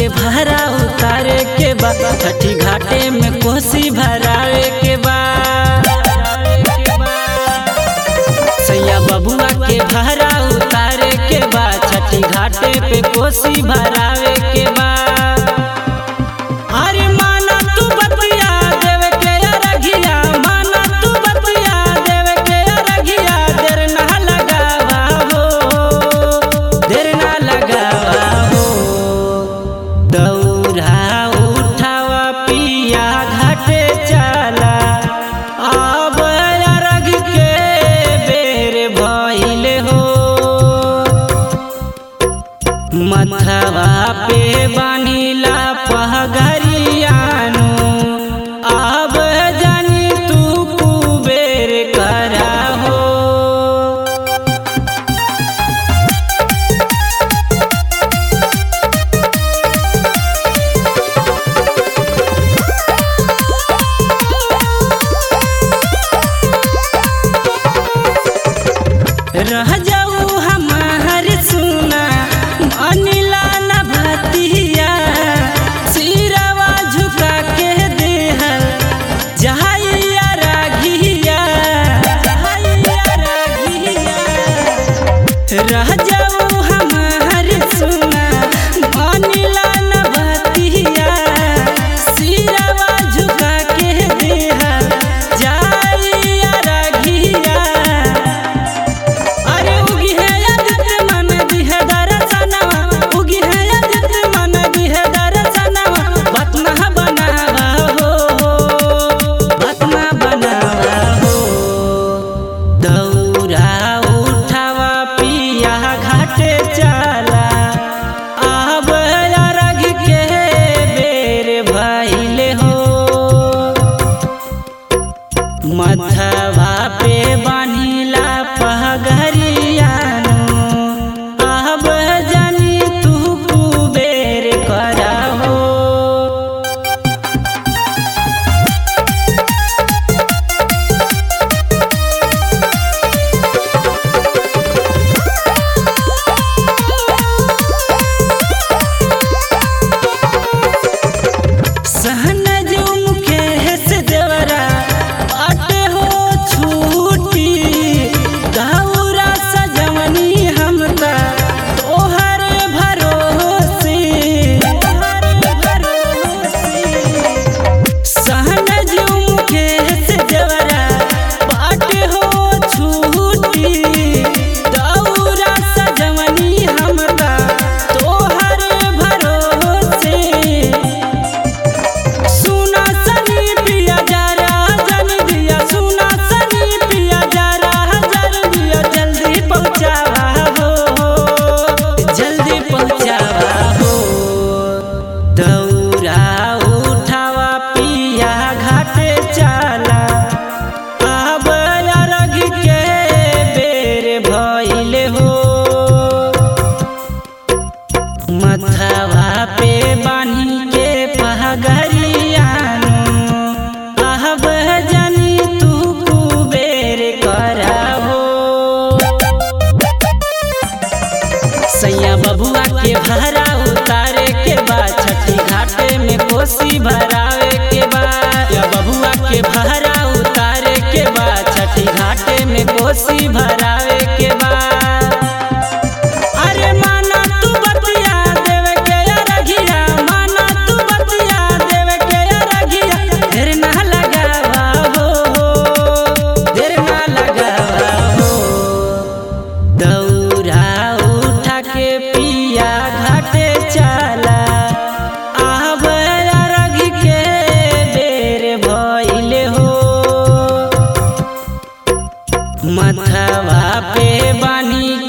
भारा उतारे के बा छठी घाटे में कोसी भरावे के बा सैया बबुआ के भारा उतारे के बा छठी घाटे पे कोसी भरावे के बा अरे माना तू बतिया देवे के अरघिया माना तू बतिया देवे के अरघिया देर ना लगावा हो देर ना लगावा हो दौड़ा उठावा पिया घाटे चला अब अरघ के बेर भइले हो मथवा पे बानीला पहगरियानु अब जानी तू कुबेर करा हो रह जाऊ हमार सुना अनिला न भतिया सिरवा झुका के देहल जहाइया राघिया जहाइया राघिया रह जाऊ हमार सुना अनिला न भतिया सिरवा झुका के देहल जहाइया राघिया अरे उगी है आदित्य मन दिहे दरसनवा उगी है आदित्य मन दिहे दरसनवा बतना बनावा हो बतना बनावा हो दौरा उठावा पिया घाटे चला अब अरघ के बेर भइले हो मथवा पे बानीला पहगरियानु अब जानी तू कुबेर करा हो सहनज मुकेश देवरा बाटे हो छूटी गौरा सजवनी हमका तोहर भरोसे तोहर भरोसे सहनज मुकेश देवरा बाटे हो छूटी गौरा सजवनी हमका तोहर भरोसे सुना सनी पिया जरा जन दिया सुना सनी पिया जरा जन दिया जल्दी पहुँचावा हो जल्दी पहुँचावा हो दौरा उठावा पिया घाटे चला अब अरघ के बेर भइले हो मथवा पे बानी के पहगरियानु अब जानी तू कुबेर करा हो सैया बबुआ के भारा उतारे के बाद छठी घाटे में कोसी भरावे के बाद या बबुआ के भारा उतारे के बाद छठी घाटे में कोसी भरावे के बाद अरे माना तू बतिया देवे के अरघिया माना तू बतिया देवे के अरघिया देर ना लगावा हो देर ना लगावा हो दौरा उठा के पिया घाटे चला अब अरघ के बेर भइले हो मथवा पे बानी